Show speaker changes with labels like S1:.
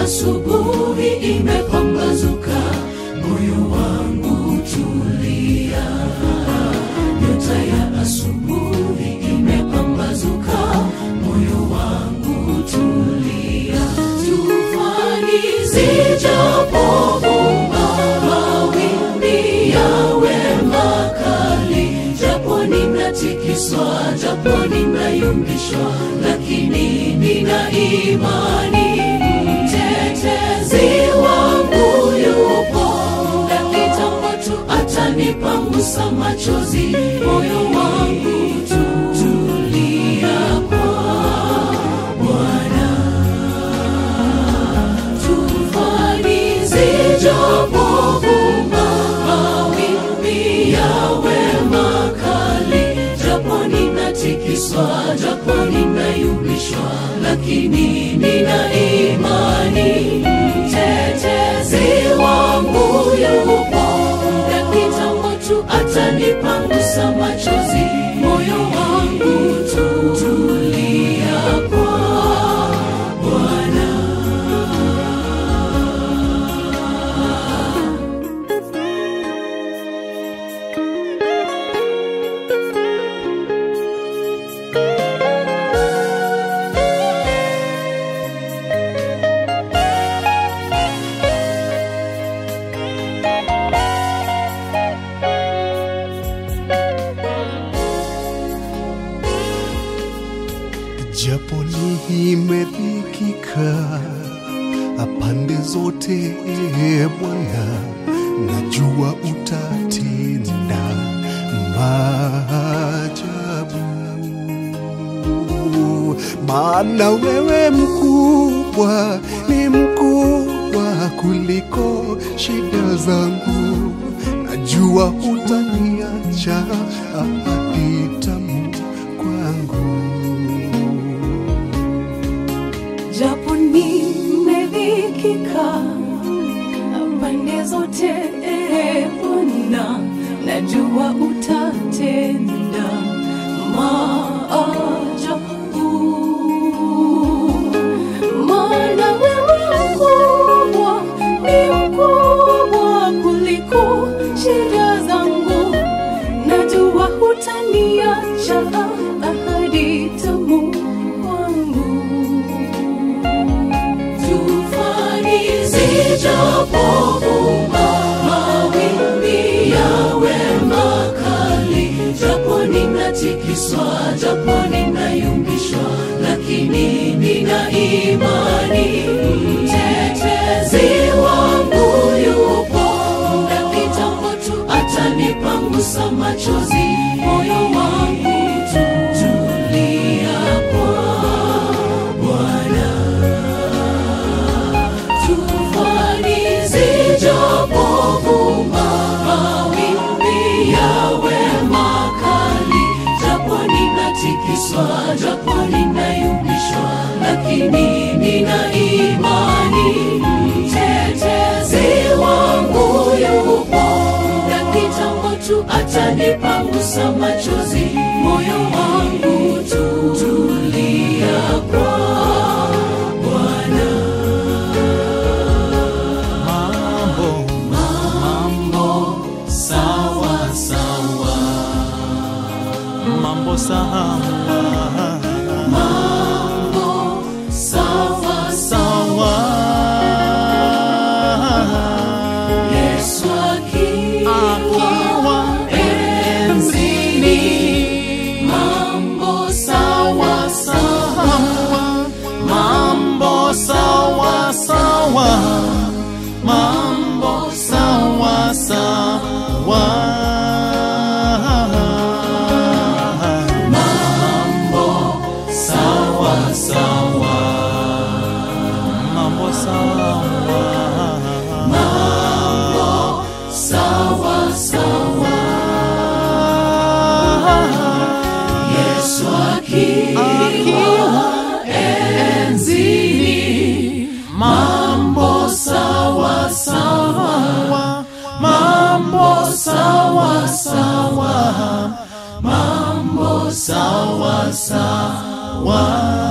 S1: asubuhi imepambazuka, moyo wangu tulia. Nyota ya asubuhi imepambazuka, moyo wangu tulia. Tufani zijapovuma, mawimbi yawe makali, japo ninatikiswa, japo ninayumbishwa, lakini nina imani mtetezi wangu yupo, na kitambo tu atanipangusa machozi, moyo wangu tutulia kwa Bwana. Tufani zijapovuma, mawimbi yawe makali, japo ninatikiswa, japo ninayumbishwa, lakini nina imani mtetezi wangu yupo, na kitambo tu atanipangusa machozi, moyo wangu tutulia kwa Bwana.
S2: japo nimedhikika pande zote, e Bwana, najua utatenda maajabu, maana wewe mkubwa, ni mkubwa kuliko shida zangu, najua utaniacha ahadi tamu kwangu.
S1: japo nimedhikika pande zote, e Bwana, najua utatenda maajabu, maana wewe mkubwa, ni mkubwa kuliko shida zangu, najua hutaniacha ahadi tamu kwangu tufani zijapovuma, mawimbi yawe makali, japo ninatikiswa, japo ninayumbishwa, lakini nina imani mtetezi wangu yupo, na kitambo tu atanipangusa machozi, moyo wangu tutulia kwa Bwana. Tufani zijapovuma, mawimbi yawe makali, japo ninatikiswa, japo ninayumbishwa, lakini nina imani mtetezi wangu yupo, na kitambo tu atanipangusa machozi, moyo wangu tutulia kwa Bwana.
S3: mambo
S1: Mambo sawa sawa,
S3: mambo sawa
S1: mambo sawa
S3: sawa
S1: Yesu akiwa
S3: akiwa
S1: enzini, mambo sawa sawa,
S3: mambo sawa sawa mambo sawa sawa
S1: mambo sawa sawa,
S3: mambo sawa
S1: mambo sawa sawa, Yesu akiwa enzini, mambo sawa sawa, mambo sawa sawa, mambo sawa sawa.